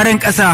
ƙasa.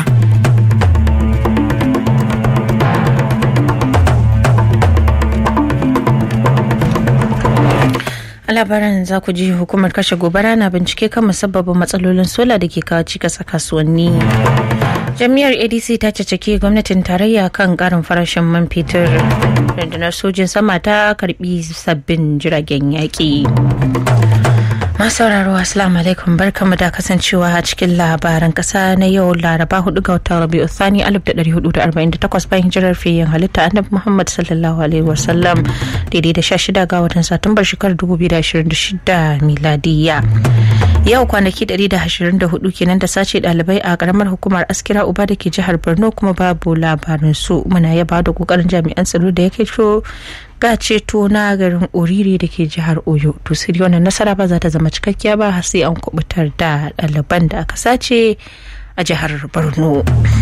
a labaran za ku ji hukumar kashe gobara na bincike kan musabbabin matsalolin sola da ke kawo cikas a kasuwanni jami'ar adc ta cacake gwamnatin tarayya kan karin farashin man fetur rundunar sojin sama ta karbi sabbin jiragen yaƙi masu sauraro assalamu alaikum barkamu da kasancewa a cikin labaran kasa na yau laraba 4 ga watan rabi'u thani 1448 bayan hijirar fiyin halitta annabi muhammad sallallahu alaihi wasallam daidai da 16 ga watan satumbar shekarar 2026 miladiya yau kwanaki 124 kenan da sace dalibai a karamar hukumar askira uba da ke jihar borno kuma babu labarin su muna yaba da kokarin jami'an tsaro da yake ga ceto na garin oriri da ke jihar oyo to sai wannan nasara ba za ta zama cikakkiya ba har sai an kubutar da ɗaliban da aka sace a jihar borno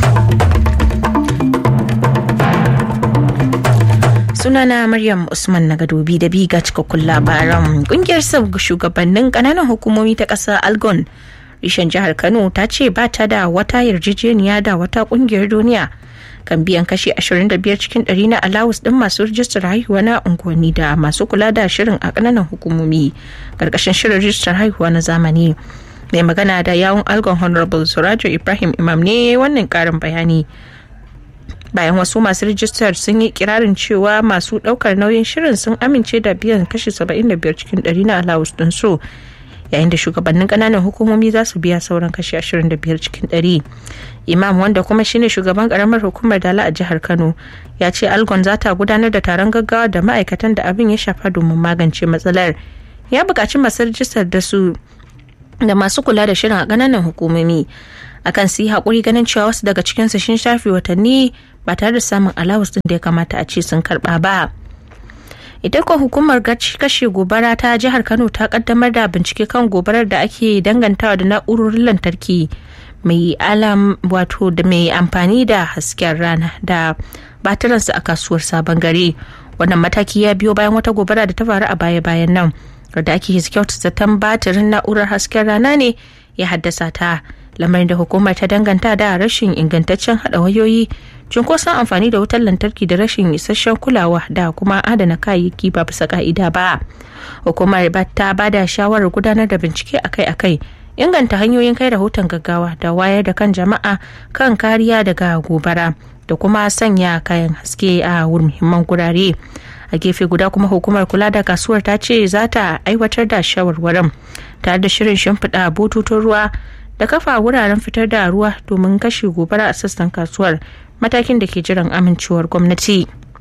sunana maryam usman na gadobi da biga cikakkun labaran kungiyar shugabannin kananan hukumomi ta ƙasa algon rishen jihar kano ta ce ba ta da wata yarjejeniya da wata kungiyar duniya kan biyan kashi 25 cikin 100 na alawus din masu rijistar haihuwa na unguwanni da masu kula da shirin a kananan hukumomi karkashin shirin rijistar haihuwa na zamani mai magana da yawun algon honorable surajo ibrahim imam ne wannan karin bayani bayan wasu masu rijistar sun yi kirarin cewa masu daukar nauyin shirin sun amince da biyan kashi 75 cikin 100 na alawus din su yayin da shugabannin kananan hukumomi za su biya sauran kashi 25 cikin 100 imam wanda kuma shine shugaban karamar hukumar dala a jihar kano ya ce algon za ta gudanar da taron gaggawa da ma'aikatan da abin ya shafa domin magance matsalar ya buƙaci masu rijistar da su da masu kula da shirin a kananan hukumomi akan su yi haƙuri ganin cewa wasu daga cikinsu sun shafe watanni ba tare da samun alawus din da ya kamata a ce sun karɓa ba. ita ko hukumar kashe gobara ta jihar kano ta kaddamar da bincike kan gobarar da ake dangantawa da na'urorin lantarki mai alam wato da mai amfani da hasken rana da batiransu a kasuwar sabon gari wannan mataki ya biyo bayan wata gobara da ta faru a baya-bayan nan wadda ake kyauta zaton batirin na'urar hasken rana ne ya haddasa ta lamarin da hukumar ta danganta da rashin ingantaccen hada wayoyi cunkoson amfani da wutar lantarki da rashin isasshen kulawa da kuma adana kayayyaki ba bisa ka'ida ba hukumar ta ba da shawarar gudanar da bincike akai-akai inganta hanyoyin kai rahoton gaggawa da wayar da kan jama'a kan kariya daga gobara da kuma sanya kayan haske a muhimman gurare a gefe guda kuma hukumar kula da kasuwar ta ce za ta aiwatar da shawarwarin tare da shirin shimfiɗa bututun ruwa da kafa wuraren fitar da ruwa domin kashe gobara a sassan kasuwar matakin da ke jiran amincewar gwamnati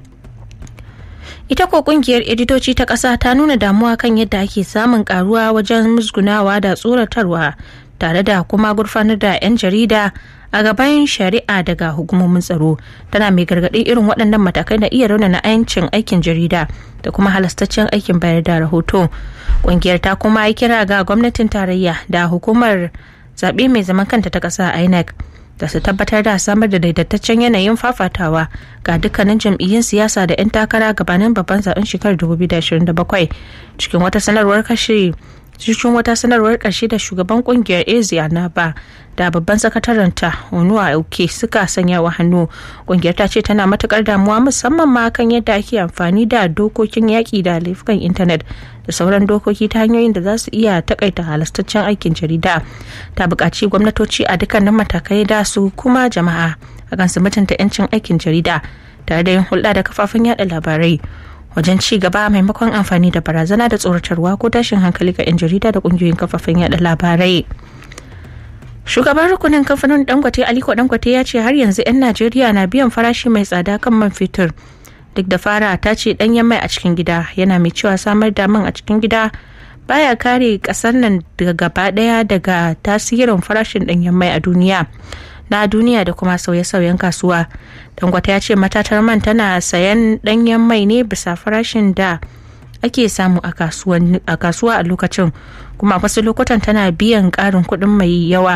ita ko kungiyar editoci ta ƙasa ta nuna damuwa kan yadda ake samun karuwa wajen musgunawa da tsoratarwa tare da kuma gurfanar da 'yan jarida a gaban shari'a daga hukumomin tsaro tana mai gargaɗi irin waɗannan matakai na iya raunana 'yancin aikin jarida da kuma halastaccen aikin bayar da rahoto ƙungiyar ta kuma yi kira ga gwamnatin tarayya da hukumar zaɓe mai zaman kanta ta ƙasa inec da su tabbatar da samar da daidaitaccen yanayin fafatawa ga dukkanin jam'iyyun siyasa da 'yan takara gabanin babban zaben shekarar 2027 cikin wata sanarwar kashe cikin wata sanarwar ƙarshe da shugaban kungiyar asia na ba da babban sakataren ta onuwa auke suka sanya wa hannu kungiyar ta ce tana matukar damuwa musamman ma kan yadda ake amfani da dokokin yaƙi da laifukan intanet da sauran dokoki ta hanyoyin da za su iya takaita halastaccen aikin jarida ta buƙaci gwamnatoci a dukkanin matakai da su kuma jama'a akan su mutunta 'yancin aikin jarida tare da yin hulɗa da kafafen yada labarai wajen ci gaba maimakon amfani da barazana da tsoratarwa ko tashin hankali ga 'yan jarida da kungiyoyin kafafen yada labarai shugaban rukunin kamfanin dangote aliko dangote ya ce har yanzu 'yan najeriya na biyan farashi mai tsada kan man fetur duk da fara ta ce danyen mai a cikin gida yana mai cewa samar da man a cikin gida baya kare kasar nan daga gaba daya daga tasirin farashin danyen mai a duniya na duniya da kuma sauye-sauyen kasuwa dangote ya ce matatar man tana sayan danyen mai ne bisa farashin da ake samu a kasuwa a lokacin kuma wasu lokutan tana biyan karin kuɗin mai yawa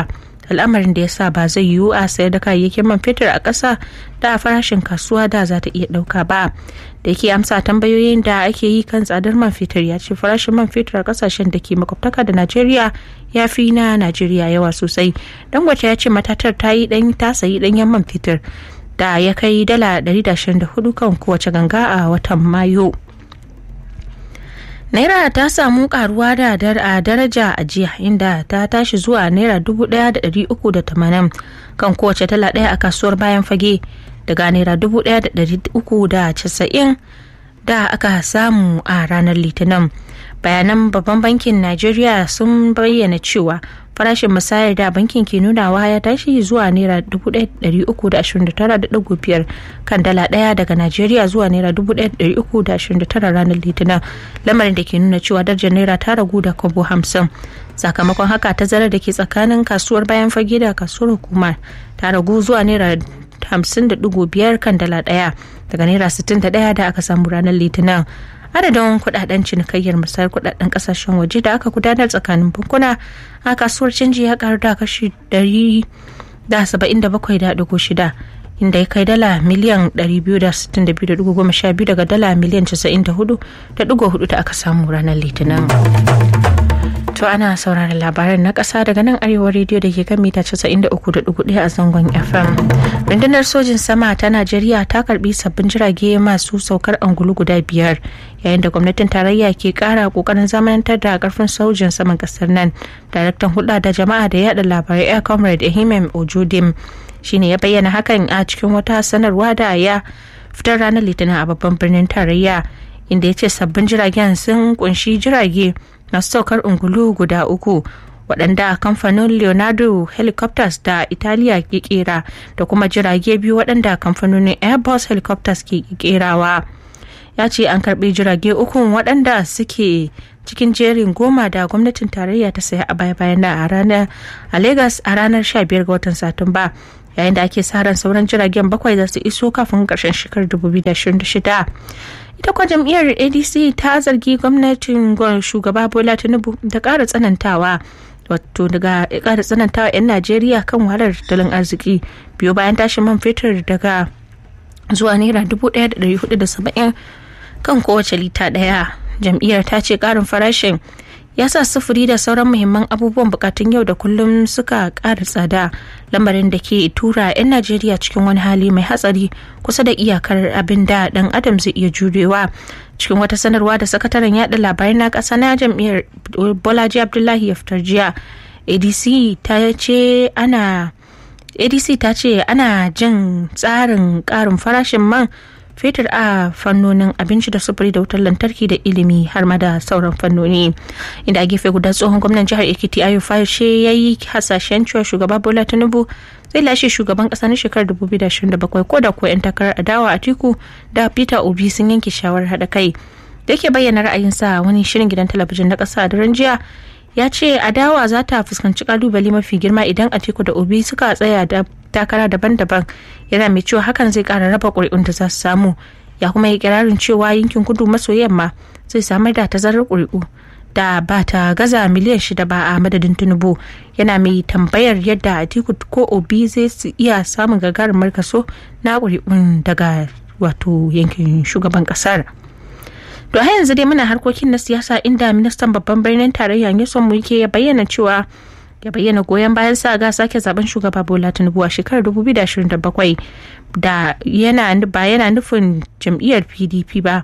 al'amarin da ya sa ba zai yiwu a sayar da kayayyakin man fetur a ƙasa da farashin kasuwa da za ta iya ɗauka ba da yake amsa tambayoyin da ake yi kan tsadar man fetur ya ce farashin man fetur a ƙasashen da ke makwabtaka da najeriya ya fi na najeriya yawa sosai dangote ya ce matatar ta yi ɗan ta sayi ɗanyen man fetur da ya kai dala 124 kan kowace ganga a watan mayu naira ta samu karuwa da a daraja a jiya inda ta tashi zuwa naira 1,380 kan kowace dala daya a kasuwar bayan fage daga naira 1,390 da aka samu a ranar litinin bayanan babban bankin najeriya sun bayyana cewa farashin musayar da bankin ke nunawa ya tashi zuwa naira 1,329.5 kan dala daya daga najeriya zuwa naira 1,329 ranar litinin lamarin da ke nuna cewa darajar naira ta ragu da kobo 50 sakamakon haka tazarar da ke tsakanin kasuwar bayan fage da kasuwar hukumar ta ragu zuwa naira 50.5 kan dala daya daga naira 61 da aka samu ranar litinin adadin kudaden cinikayyar musayar kudaden kasashen waje da aka gudanar tsakanin bankuna a kasuwar canji ya karu da kashi 177.6 inda ya kai dala miliyan 262.12 daga dala miliyan 94.4 da aka samu ranar litinin to ana sauraron labaran na ƙasa daga nan arewa rediyo da ke kan mita 93.1 a zangon fm rundunar sojin sama ta najeriya ta karbi sabbin jirage masu saukar angulu guda biyar yayin da gwamnatin tarayya ke kara kokarin zamanantar da karfin sojin saman kasar nan daraktan hulɗa da jama'a da yada labarai air comrade ehimem ojodim shine ya bayyana hakan a cikin wata sanarwa da ya fitar ranar litinin a babban birnin tarayya inda ya ce sabbin jiragen sun kunshi jirage masu saukar ungulu guda uku waɗanda kamfanin leonardo helicopters da italiya ke kera da kuma jirage biyu waɗanda kamfanonin airbus helicopters ke kerawa ya ce an karɓi jirage uku waɗanda suke cikin jerin goma da gwamnatin tarayya ta saya a baya bayan a ranar a lagos a ranar 15 ga watan satumba yayin da ake sa ran sauran jiragen bakwai za su iso kafin ƙarshen shekarar 2026 ita kuwa jam'iyyar adc ta zargi gwamnatin shugaba bola tinubu da ƙara tsanantawa wato daga ƙara tsanantawa 'yan najeriya kan wahalar tattalin arziki biyu bayan tashin man fetur daga zuwa naira 1470 kan kowace lita ɗaya jam'iyyar ta ce ƙarin farashin ya sa sufuri da sauran muhimman abubuwan bukatun yau da kullum suka ƙara tsada lamarin da ke tura 'yan najeriya cikin wani hali mai hatsari kusa da iyakar abin da dan adam zai iya jurewa cikin wata sanarwa da sakataren yada labarai na ƙasa na jam'iyyar bolaji abdullahi ya fitar jiya adc ta ce ana adc ta ce ana jin tsarin ƙarin farashin man fetur a fannonin abinci da sufuri da wutar lantarki da ilimi har ma da sauran fannoni inda a gefe guda tsohon gwamnan jihar ekiti ayo fashe ya yi hasashen cewa shugaba bola tinubu zai lashe shugaban kasa na shekarar 2027 ko da kuwa 'yan takarar adawa a tiku da peter obi sun yanke shawarar haɗa kai da yake bayyana ra'ayinsa wani shirin gidan talabijin na ƙasa a daren jiya ya ce adawa za ta fuskanci kalubale mafi girma idan atiku da obi suka tsaya da takara daban-daban yana mai cewa hakan zai kara raba ƙuri'un da za su samu ya kuma yi kirarin cewa yankin kudu maso yamma zai samar da tazarar ƙuri'u da ba ta gaza miliyan shida ba a madadin tinubu yana mai tambayar yadda atiku ko obi zai iya samun gagarumar kaso na ƙuri'un daga wato yankin shugaban ƙasar. To har yanzu dai muna harkokin na siyasa inda ministan babban birnin tarayya Nyesom Wike ya bayyana cewa ya bayyana goyon bayan sa ga sake zaben shugaba Bola Tinubu a shekarar 2027 da yana ba yana nufin jam'iyyar PDP ba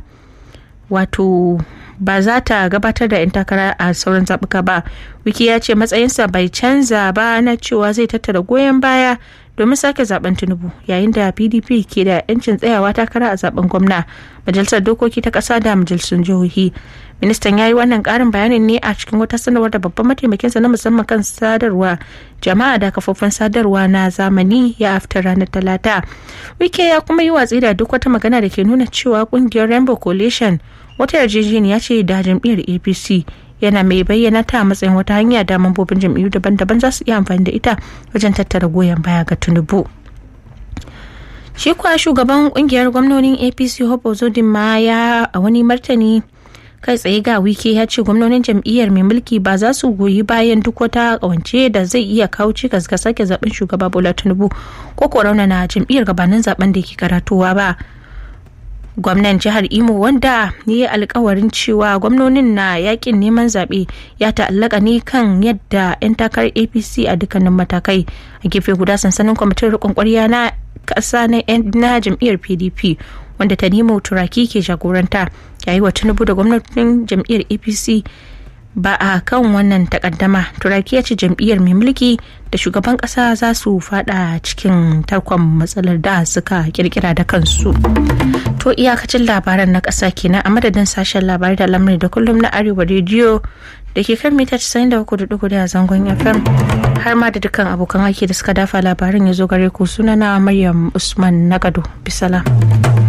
wato ba za ta gabatar da 'yan takara a sauran zaɓuka ba wiki ya ce matsayinsa bai canza ba na cewa zai tattara goyon baya domin sake zaben tinubu yayin da pdp ke da 'yancin tsayawa takara a zaben gwamna majalisar dokoki ta ƙasa da majalisun jihohi ministan ya yi wannan ƙarin bayanin ne a cikin wata sanarwar da babban mataimakinsa na musamman kan sadarwa jama'a da kafofin sadarwa na zamani ya afta ranar talata wike ya kuma yi watsi da duk wata magana da ke nuna cewa kungiyar rainbow coalition wata yarjejeniya ce da jam'iyyar apc yana mai bayyana ta matsayin wata hanya da mambobin jam'iyyu daban-daban za su iya amfani da ita wajen tattara goyon baya ga tinubu shi kuwa shugaban kungiyar gwamnonin apc hope ozodin ma ya a wani martani kai tsaye ga wike ya ce gwamnonin jam'iyyar mai mulki ba za su goyi bayan duk wata kawance da zai iya kawo cikas ga sake zaben shugaba bola tinubu ko ko na jam'iyyar gabanin zaben da ke karatowa ba gwamnan jihar imo wanda ya yi alkawarin cewa gwamnonin na yakin neman zaɓe ya ta'allaka ne kan yadda 'yan takarar apc a dukkanin matakai a gefe guda sansanin kwamitin rikon kwarya na ƙasa na jam'iyyar pdp wanda ta nemo turaki ke jagoranta yayi wa tinubu da gwamnatin jam'iyyar apc ba a kan wannan takaddama turaki ya ce jam'iyyar mai mulki da shugaban kasa za su fada cikin tarkon matsalar da suka kirkira da kansu to iyakacin labaran na kasa kenan a madadin sashen labarai da lamarin da kullum na arewa rediyo da ke kan mita 93.4 a zangon fm har ma da dukkan abokan aiki da suka dafa labarin ya zo gare ku sunana maryam usman nagado bisalam